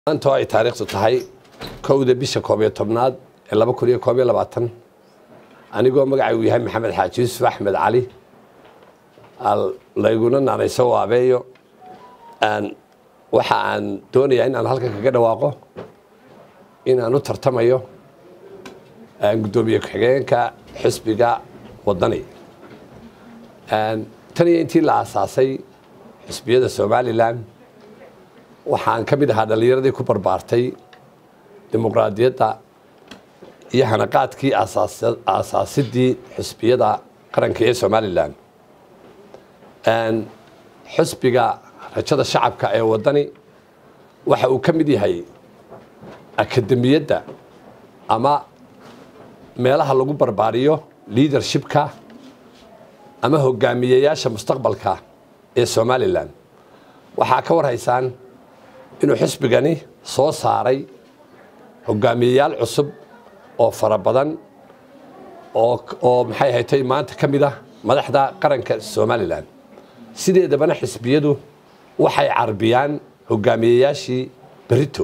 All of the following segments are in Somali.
maanta ay taariikhdu tahay kowda bisha koob iyo tobnaad ee laba kun iyo koob iyo labaatan anigoo magacaygu yahay maxamed xaaji yuusuf axmed cali layguna naanayso waabeeyo waxa aan doonayaa in aan halkan kaga dhawaaqo in aan u tartamayo guddoomiye ku-xigeenka xisbiga wadani tan iyo intii la aasaasay xisbiyada somalilan waxaan ka mid ahaa dhallinyaradii ku barbaartay dimuqraadiyadda iyo hanaqaadkii aasaasidii xisbiyada qaranka ee somalilan xisbiga rajada shacabka ee wadani waxa uu ka mid yahay akademiyadda ama meelaha lagu barbaariyo leadershipka ama hogaamiyeyaasha mustaqbalka ee somalilan waxaa ka warhaysaan inuu xisbigani soo saaray hogaamiyeyaal cusub oo fara badan oo maxay ahatay maanta ka mid ah madaxda qaranka somalilan sideedabana xisbiyadu waxay carbiyaan hogaamiyeyaashii berito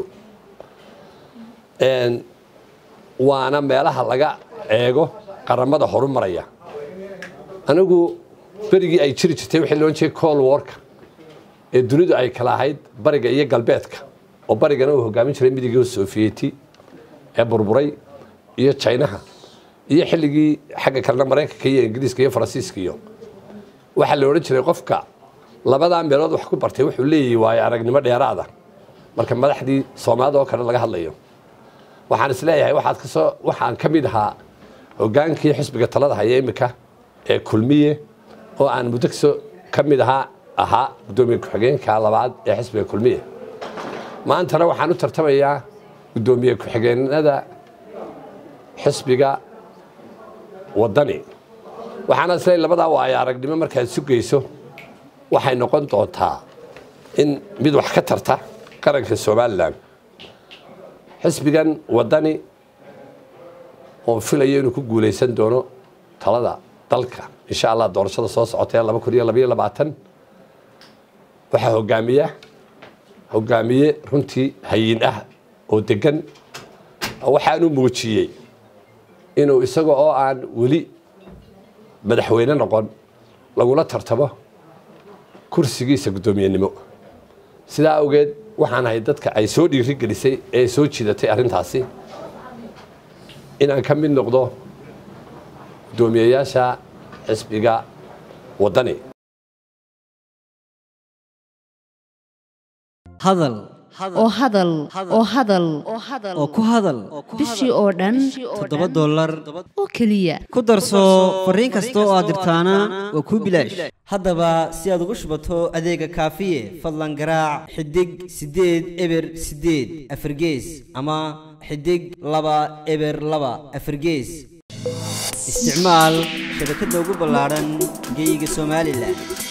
waana meelaha laga eego qaramada horumaraya anigu berigii ay jiri jirtay waxay loon jeey col warka ee dunidu ay kala ahayd bariga iyo galbeedka oo barigana uu hogaamin jiray midigii sofiyeti ee burburay iyo jinaha iyo xilligii xagga kalena maraykanka iyo ingiriiska iyo faransiiska iyo waxaa la odhan jiray qofka labadaa meelood wax ku bartay wuxuu leeyahay waayo aragnimo dheeraada marka madaxdii soomaalida oo kale laga hadlayo waxaan isleeyahay waxaad kasoo waxaan ka mid ahaa hogaankii xisbiga talada haya imika ee kulmiye oo aan muddo kasoo ka mid ahaa ahaa guddoomiye ku-xigeenka labaad ee xisbiga kulmiye maantana waxaan u tartamayaa guddoomiye ku-xigeenada xisbiga wadani waxaana isleeyahay labadaa waayo aragnimo markaad sugayso waxay noqon doontaa in mid wax ka tarta qaranka somalilan xisbigan wadani oon filayo inuu ku guulaysan doono talada dalka insha allah doorashada soo socotee laba kun iyo labaiyo labaatan waxaa hogaamiya hogaamiye runtii hayin ah oo degan waxaanu muujiyey inuu isaga oo aan weli madaxweyne noqon lagula tartamo kursigiisa guddoomiyenimo sidaa awgeed waxaan ahay dadka ay soo dhiiri gelisay ee soo jiidatay arrintaasi inaan ka mid noqdo guddoomiyeyaasha xisbiga wadani hadal oo hadal oo hadal oo ku hadal bishii oo dhan toddoba dollar oo keliya ku darso fariin kasta oo aad dirtaana waa kuu bilaash haddaba si aad ugu shubato adeega kaafiye fadlan garaac xidig siddeed eber siddeed afargees ama xidig laba eber laba afargees isticmaal shabakadda ugu ballaadhan geyga somalilan